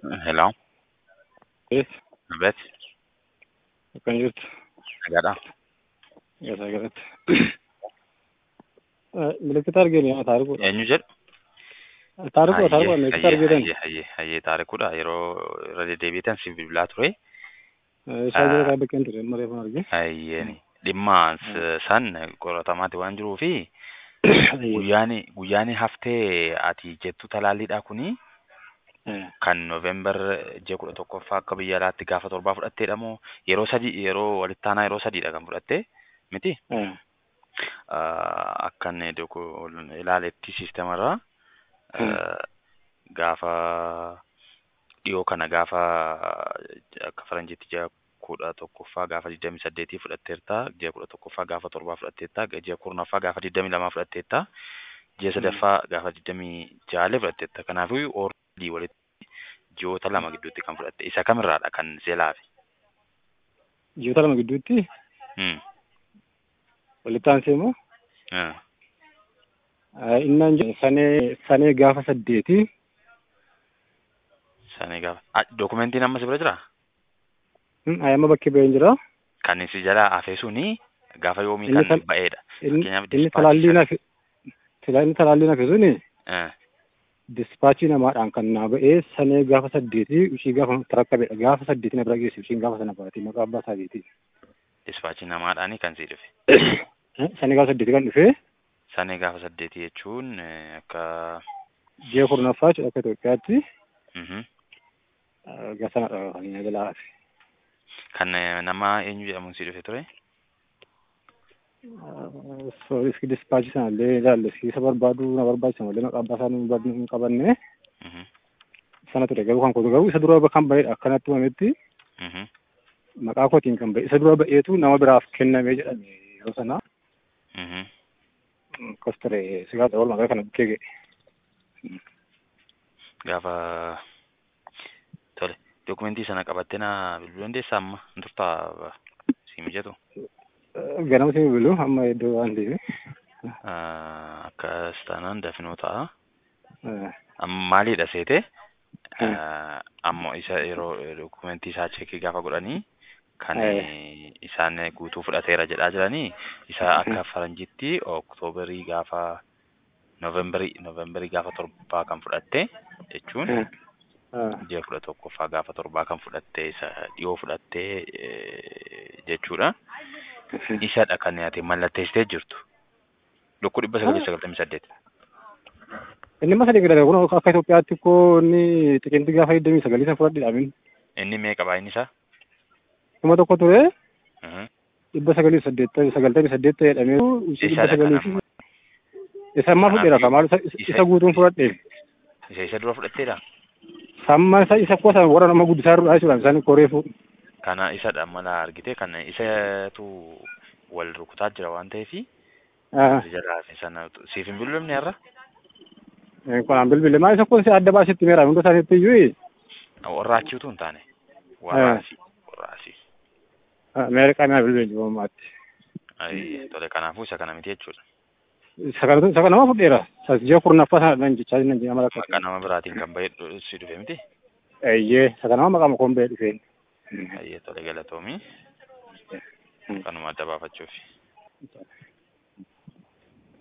Hello, Yes, Abet, kan jirtu nagaadha. gasaa galatti. Milikkita arginu yaa taarikuudha. Eenyu jedhu? Taarikuudha taarikuudha milikkita argitan. hayyee, hayyee, hayyee taarikuudha. Yeroo irra deddeebiitan siif bilbilaa ture. Isaa jira kaa bakkeen ture amma reefan arginu. Hayyeeni. Dhimma s- san qoratamaati waan jiruu fi guyyaani guyyaani haftee ati jettu talaalliidha kuni kan Noovembar ji'a kudha tokkoffaa akka biyya alaatti gaafa torbaa fudhatteedha moo yeroo sadii yeroo walitti aanaa yeroo sadiidha kan fudhatte miti? Ah, akkan doko- ilaaletti siistemarraa ah, gaafa dhiyoo kana gaafa akka faranjiitti ji'a kudha tokkoffaa gaafa digdamii saddeetii fudhatteerta ji'a kudha tokkoffaa gaafa torbaa fudhatteerta ji'a kurnaffaa gaafa digdamii lamaa fudhatteerta ji'a sadaffaa gaafa digdamii jaalee fudhatteerta kanaafuu oordii walitti ji'oota lama gidduutti kan fudhatte isa kamirraadha kan seelaafi Ji'oota lama gidduutti Hmm. walitti aansee immoo Ah. innaan jedhu sanee sanee gaafa saddeeti Sanii gaafa ah, dokumentiin amma si bira jiraa? ayyaama bakkee ba'een jira. kan si jalaa hafee suni gaafa yoomii Inni kan tal- ba'eedha. Inni Fakkeenyaaf inni dispaachi talaalliin sana- hafe sila inni talaalliin hafe suni Eh, dispaachii namaadhaan kan naa ba'ee sanee gaafa saddeeti ishii gaafa tarakkabedha gaafa saddeeti na bira geessu ishiin gaafa sana baate maqaa abbaa isaatiin. dispaachi namaadhaani kan si dhufe. Sanee gaafa saddeeti kan dhufee Sanii gaafa saddeetii jechuun eh, akka ji'a kurnaffaa jechuudha akka Itoophiyaatti mhm. gasanadha kan inni jalaa hafe. kan eh, nama eenyu jedhamuun si dhufe ture? Iski dispaachii sana illee ilaalle isa barbaadu na barbaachisa malee maqaa abbaa isaanii barbaadu hin qabanne Mhm, sana ture garuu kan kootu garuu isa dura kan ba'edha akkanatti uumametti mhm, maqaa kootiin kan ba'e isa dura ba'eetu nama biraaf kennamee jedhame yeroo sana mhm. akkas ture sigaa ta'uu maqaa kana bukkee ga'e. Gaafa tole dokumentii sana qabattee na bilbiluu dandeessaa amma hin turtaa si mijatu? Ganama si bilbilu amma iddoo waan ta'eef. Ah, Akkas taanaan dafinoo ta'a. Amma maaliidha seete? Ah, Ammoo isa yeroo dokumentii isaa cheekii gaafa godhanii kan Eh. isaan guutuu fudhateera jedhaa jiranii isa akka faranjitti oktoobarii gaafa noovembarii noovembarii gaafa torbaa kan fudhatte jechuun ji'a kudha tokkoffaa gaafa torbaa kan fudhatte isa dhiyoo fudhatte eh, jechuudha. Isadha kan ati mallatteessitee jirtu. Lukkuu dhibba sagalii sagaltamii saddeet. Inni masa deeggarame kun akka Itoophiyaatti koo inni xiqinti gaafa digdamii sagalii san fudhadhe dhaamin Inni meeqa baay'inni isaa? kuma tokko ture Mhm. dhibba sagalii saddeettamii sagaltamii saddeet ta'e jedhamee dhibba Isadha sagalii kan fi isa ammaa fudheera ka maal isa- Isa- isa guutuun fudhadhe Isa isa dura fudhatteedha? samma isa isa kuwa sana warra nama guddisaa irraa jechuudha isaan koreefu Kana isadha mala argite kan isatu wal rukutaa jira waan ta'eefi jalaa fi sana siif hin bilbilamne har'a? kanaan bilbile maa isa kun si adda baasitti meera hunda isaaniitti iyyuu Warraachiutu hin taane. Warraasi. Warraasi. meeqa naa bilbile jiru ammaatti Ai, Tole kanaafuu isa kana miti jechuudha. isa kana isa kana nama fudheera isa ji'a kurnaffaa sana dhan jechaa jiran jedhama lakka Maqaa nama biraatiin kan bahee si dhufe miti? eeyyee isa kana maqaa makoon ba'ee dhufeen Ayyee tole galatoomii. Kanuma adda baafachuufi.